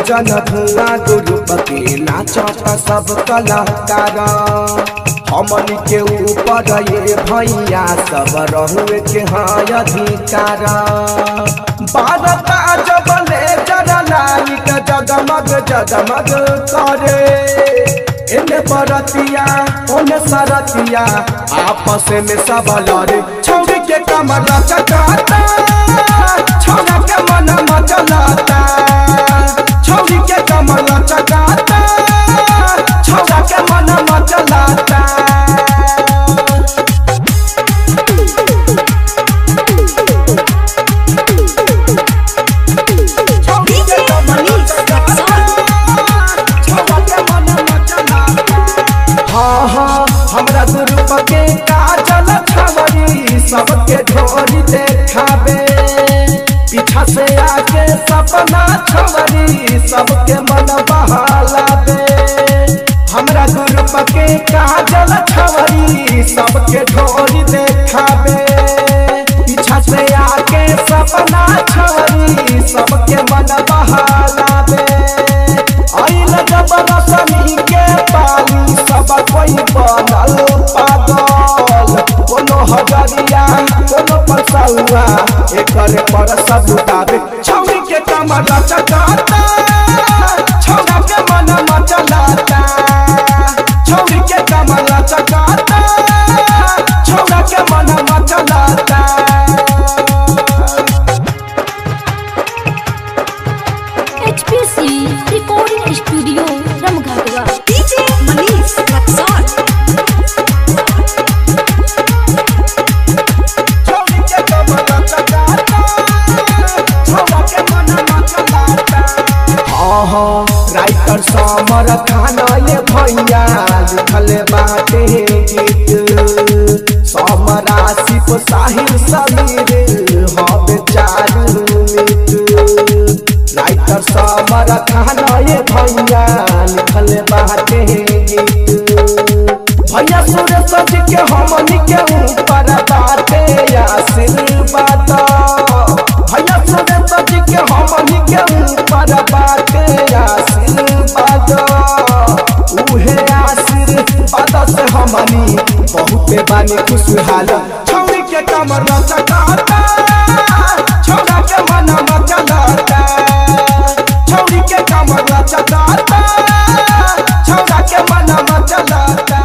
गुंजन धुआं ग्रुप के नाचत सब कलाकार हमन के ऊपर ये भैया सब रहुए के हाँ अधिकार भारत जब ले जरा लाइट जगमग जगमग करे एने बरतिया ओने सरतिया आपस में सब लड़े छौरी के कमर चकाता छौरा के मन मचलाता छौरी के कमर चकाता छौरा के मन मचलाता छौरी के कमर चकाता छौरा के मन मचलाता हाँ हाँ हमरा ग्रुप के काजल छवरी सबके ढोरी देखाबे पीछा से आके सपना छवरी सबके मन बहालाबे हमरा ग्रुप के काजल छवरी सबके ढोरी देखाबे पीछा से आके सपना छवरी सबके मन बहालाबे आइल जब रसनी के पानी सब कोई बनल पागल कोनो हजरिया कोनो परसौआ एकर पर सब उताबे छौरी के कमर चकाता छौरा के मन मचलाता छौरी के कमर चकाता छौरा के मन मचलाता HPC Recording Studio Ramghagwa. DJ Manish Luxor. छौरी के कमर चकाता छौरा के मन मचलाता आहा राइटर समर खाना ये भैया लिखल बाटे गीत समरा सिप साहिल समीर हब चारू मित राइटर समर खाना ये भैया लिखल बाटे गीत भैया सुरेश जी के हमनी के ऊपर बाटे आशीर्वाद भैया सुरेश जी के हमनी के ऊपर बाटे आशीर्वाद उहे आशीर्वाद से हमनी बहुते बानी खुशहाल छौरी के कमर चकाता छौरा के मन मचलाता छौरी के कमर चकाता छौरा के मन मचलाता